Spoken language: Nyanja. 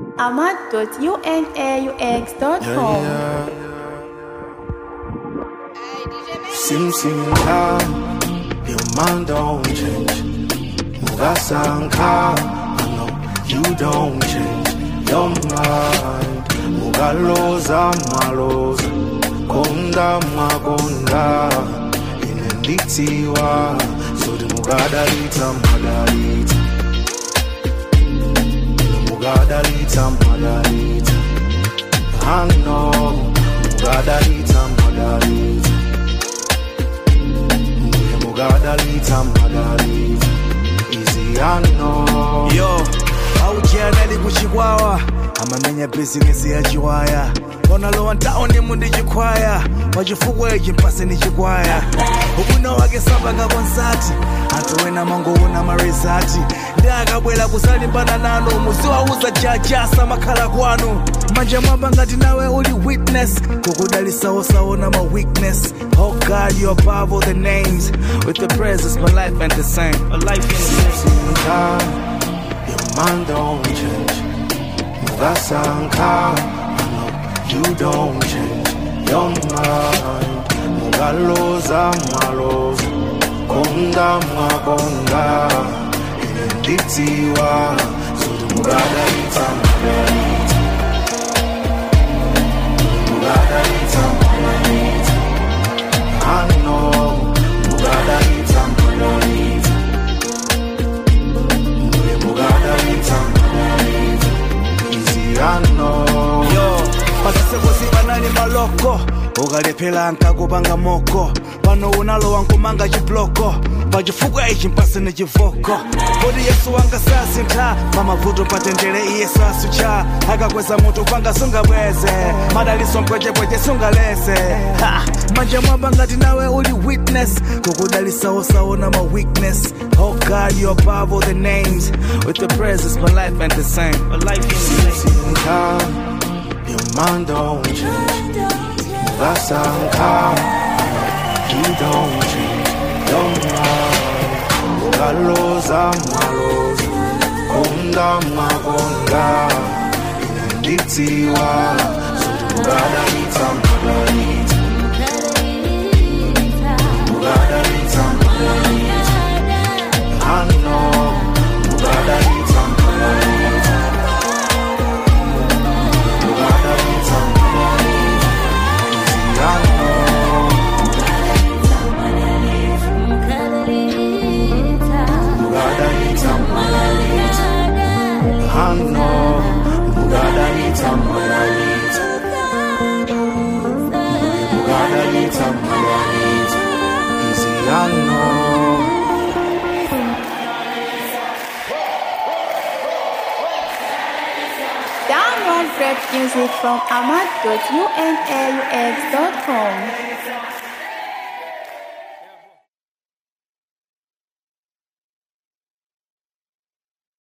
ahmad.unaux.com. Sim sim ka, your mind don't change. Mugasanka, I know you don't change your mind. Mugaloza maloza, konda makonda, inenditiwa, so the mugadalita madalita. Mugadalita madalita, I know, mugadalita madalita. Mbuye mugadalita madalita, easy I know. yo aujianali kuchikwawa amamenya bizinesi ya chiwaya onalowa ntaone mundi chikwaya pachifukwa ichi mpase ni chikwaya ubwino wake sapanga konsati anthu ena mangoona marizati ndi akabwera kusalimbana nanu muziwauza jajasa makhala kwanu manja mwamba ngati nawe uli witness kukudalisawosawo na ma weakness oh god you above all the names with the presence my life ain't the same a life ain't the same time, your mind don't change. Mugasanka, I know you don't change your mind. Mugaloza maloza, konda makonda, inenditiwa, so the mugadalita magalita. Mugadalita magalita. I know, mugadalita magalita. Mbuye mugadalita magalita. Easy I know. yo pasasekosi panali maloko ukalephera nkakupanga moko pano unalowa nkumanga chibloko pachifukwa ichi mpase ni chivoko kodi yesu wanga sasintha pamavuto patendere iye sasucha akakweza mutu panga sungabweze madaliso mpwechepweche sungaleze Ha! manja mwamba ngati nawe uli witness kukudalisawosawo na ma weakness oh god you above all the names with the presence my life ain't the same a life ain't the same Sing time, your mind don't change. Mugasanka, you don't change your mind. Mugaloza maloza, konda makonda, inenditiwa, so mugadalita magalita, mugadalita magalita. I know, mugadalita magalita. Mugadalita magalita. Easy I know, mugadalita magalita. I know, mugadalita magalita. Mugadalita magalita. Easy I know. Download great music from ahmad.unaux.com.